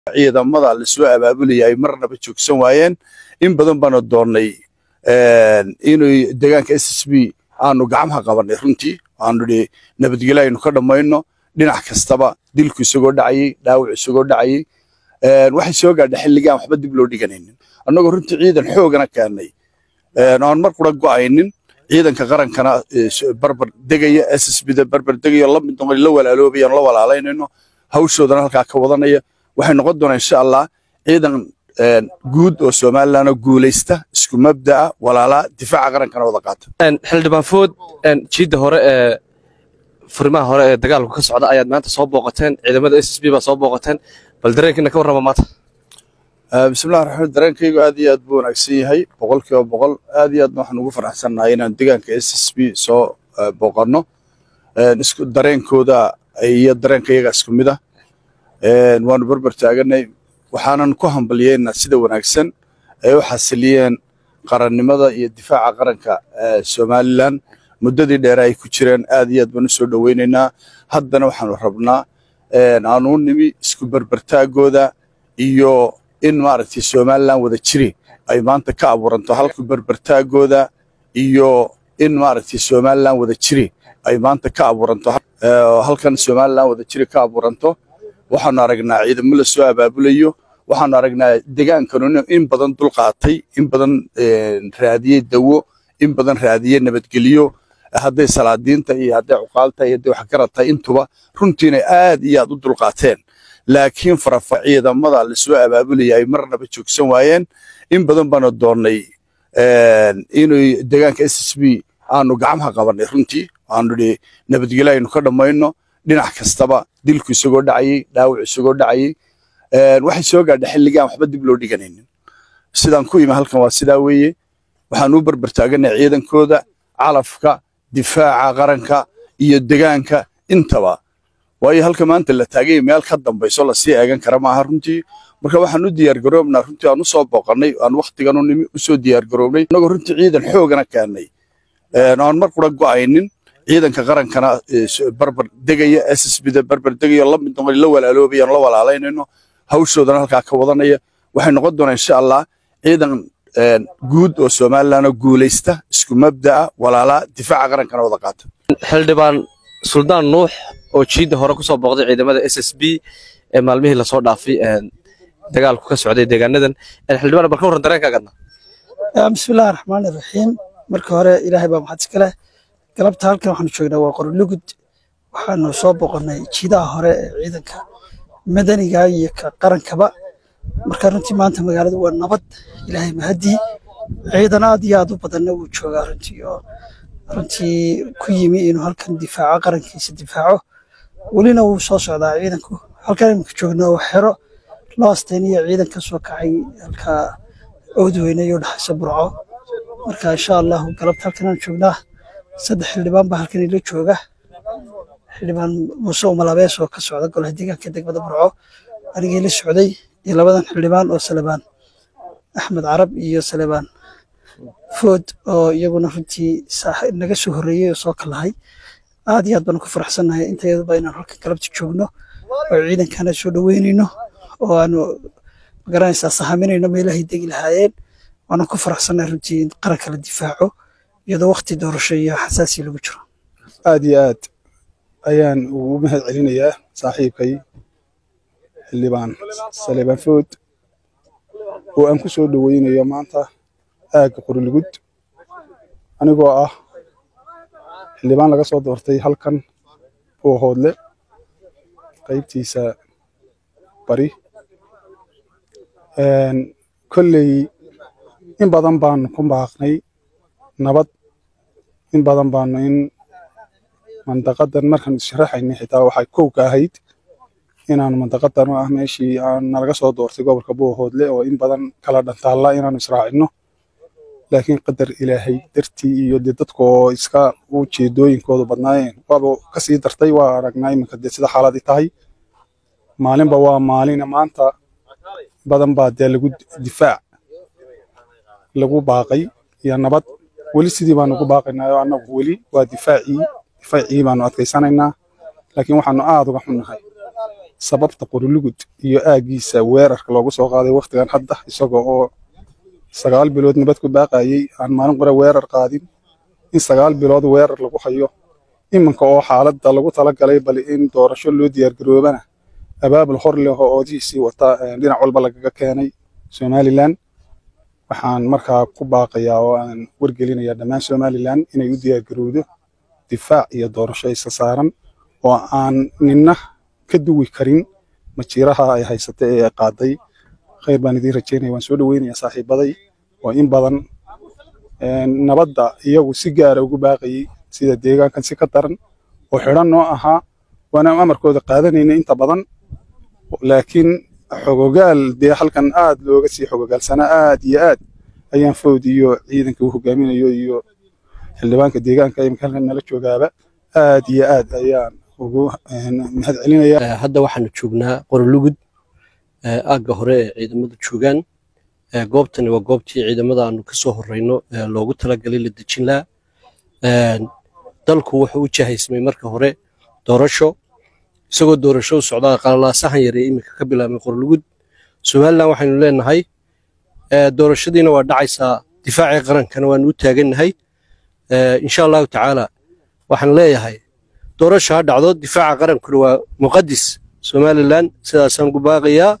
ciidamada lasoo abaabulaya ay marnaba joogsan waayeen in badan baana doonnay inay deegaanka s s b aanu gacmaha qabanay runtii aanu idhi nabadgelyo aynu ka dhammayno dhinac kastaba dilku isagoo dhacayey dhaawac isagoo dhacayey waxay soo gaadha xilligaan waxba dib loo dhiganaynin annagoo runtii ciidan xoogana keennay aan mar qura go'aynin ciidanka qarankana barbar degaya s s bda barbar degaya la mid noqon la walaaloobayaan la walaalaynayno hawshoodana halkaa ka wadanaya waxay noqon doonaa insha allah ciidan guud oo somalilandoo guulaysta isku mabda'a walaalaa difaaca qarankana wada qaata xildhibaan food jiidda hore ee furimaha hore ee dagaalku ka socda ayaad maanta soo booqateen ciidamada s s b baa soo booqateen bal dareenkiina ka warrama maanta bismillahi raxmaan dareenkaygu aad iyo aad buu wanaagsan yahay boqolkiiba boqol aad iyo aadna waxaan ugu faraxsannahay inaan deegaanka s s b soo booqanno isku dareenkooda iyo dareenka iyaga isku mid ah waanu barbar taaganay waxaanan ku hambalyeynaa sida wanaagsan ay u xasiliyeen qarannimada iyo difaaca qaranka somalilan muddadii dheere ay ku jireen aad iyo aad baan u soo dhoweynaynaa haddana waxaanu rabnaa aanu u nimi isku barbartaagooda iyo in maaragtay somalilan wada jiri ay maanta ka abuuranto halku barbartaagooda iyo in maaragtay somalilan wada jiri ay maanta ka abuuranto halkan somalilan wada jiri ka abuuranto waxaanu aragnaa ciidamo la soo abaabulayo waxaanu aragnaa degaankanuna in badan dulqaatay in badan raadiyey dawo in badan raadiyey nabadgelyo hadday salaadiinta iyo hadday cuqaalta iyo hadday waxgarata intuba runtiina aad iyo aad u dulqaateen laakiin farafa ciidamada lasoo abaabulaya ay marnaba joogsan waayeen in badan baana doonnay inay deegaanka s s b aanu gacmaha qabanay runtii aanu idhi nabadgelyo aynu ka dhammayno dhinac kastaba dilku isagoo dhacayey dhaawac isagoo dhacayey waxay soo gaadha xilligaan waxba dib loo dhiganaynin sidaan ku imi halkan waa sidaa weeye waxaan u barbar taaganay ciidankooda calafka difaaca qaranka iyo degaanka intaba waayo halka maanta la taagay meel ka dambayso lasii eegan kara maaha runtii marka waxaan u diyaargaroobnaa runtii aan u soo booqannay aan wakhtigan u nimi usoo diyaargaroobnay annagoo runtii ciidan xoogana keennay aan mar qura go'aynin ciidanka qarankana barbar degaya s s bda barbar degaya la mid noqon la walaaloobayaan la walaalaynayno hawshoodana halkaa ka wadanaya waxay noqon doonaa insha allah ciidan guud oo somalilandoo guulaysta isku mabda'a walaalaa difaaca qarankana wada qaata xildhibaan suldaan nuux oo jiidda hore ku soo booqday ciidamada s s b ee maalmihii lasoo dhaafay dagaalku ka socday deegaanadan xildhibaan bal ka warran dareenkaagadna bismillahi raxmaani raxiim marka hore ilaahay baa maxad iska leh galabta halkan waxaanu joognaa waa qorolugud waxaanu soo booqannay jiidaha hore ee ciidanka madaniga iyo ka qarankaba marka runtii maanta magaaladu waa nabad ilaahay mahadii ciidan aad iyo aad u badanna wuu joogaa runtii oo runtii ku yimi inuu halkan difaaco qarankiisa difaaco welina wuu soo socdaa ciidanku halkan imika joogna oo xero loo astayniyo ciidan ka soo kacay halka oodweyne iyo dhaxaysa burco marka insha allahu galabta halkan aan joognaa saddex xildhibaan baa halkan ila jooga xildhibaan muuse umalabees oo ka socda golaha deegaanka degmada burco anigii la socday iyo labadan xildhibaan oo salebaan axmed carab iyo salebaan food oo iyaguna runtii naga soo horreeyey oo soo kalahay aad iyo aad baanu ku faraxsannahay intayaduba inaan halkan galabta joogno oo ciidankana soo dhoweynayno oo aanu magaranaysaa sahaminayno meelahay degi lahaayeen waana ku faraxsannahay runtii in qaranka la difaaco iyadoo waqti doorasho iyo xasaasi lagu jiro aad iyo aad ayaan ugu mahad celinayaa saaxiibkay xildhibaan salebaan food oo aan ku soo dhoweynayo maanta aagga qorilgud anigoo ah xildhibaan laga soo doortay halkan oo hoodle qaybtiisa bari kolley in badan baanu ku baaqnay nabad in badan baanu in mandaqadan markaan issharaxaynay xitaa waxay kow ka ahayd inaanu mandaqadan oo ah meeshii nalaga soo doortay gobolka buuhoodle oo in badan kala dhantaalla inaanu israacino laakiin qadar ilaahay dartii iyo dee dadka oo iska ujeedooyinkoodu badnaayeen waaba kasii dartay waa aragnaa iminka dee sida xaaladii tahay maalinba waa maalina maanta badan baa dee lagu difaac lagu baaqay iyo nabad weli sidii baanu ugu baaqaynaa oo annagu weli waa difaacii difaacii baanu adkaysanaynaa laakiin waxaanu aad uga xunnahay sababta qorulugud iyo aaggiisa weerarka loogu soo qaaday wakhtigan hadda isagoo oo sagaal bilood nabad ku baaqayey aan maalin qore weerar qaadin in sagaal bilood weerar lagu hayo iminka oo xaaladda lagu talagalay bal in doorasho loo diyaargaroobana abaabul hor leh oo oodihiisii wata dhinac walba lagaga keenay somalilan waxaan markaa ku baaqayaa oo aan wargelinayaa dhammaan somalilan inay u diyaargarowdo difaac iyo doorasho isa saaran oo aan ninna ka duwi karin majiiraha ay haysata ee ay qaaday khayr baan idiin rajeynaya waan soo dhoweynayaa saaxiibaday oo in badan nabadda iyagu si gaara ugu baaqayey sida deegaankan si ka daran oo xidhan noo ahaa waana amarkooda qaadanayna inta badan laakiin xogogaal dee halkan aad looga sii xogogaalsanaa aad iyo aad ayaan fawd iyo ciidanka uu hogaaminayo iyo xildhibaanka deegaanka imika halkan nala joogaaba aad iyo aad ayaan ugu mahad celinaya hadda waxaanu joognaa qorolugud aagga hore ee ciidamadu joogaan goobtani waa goobtii ciidamada aanu ka soo horeyno loogu talagalay la dejin laha dalku wuxuu u jahaysmay marka hore doorasho isagoo doorasho u socdaa qalalaasahan yar ee iminka ka bilaabmay qorolugud somalilan waxaynu leenahay doorashadiina waa dhacaysaa difaacii qarankana waanu u taagannahay insha allahu tacaala waxaan leeyahay doorasho ha dhacdo difaaca qarankuna waa muqadis somalilan sidaasaan ku baaqayaa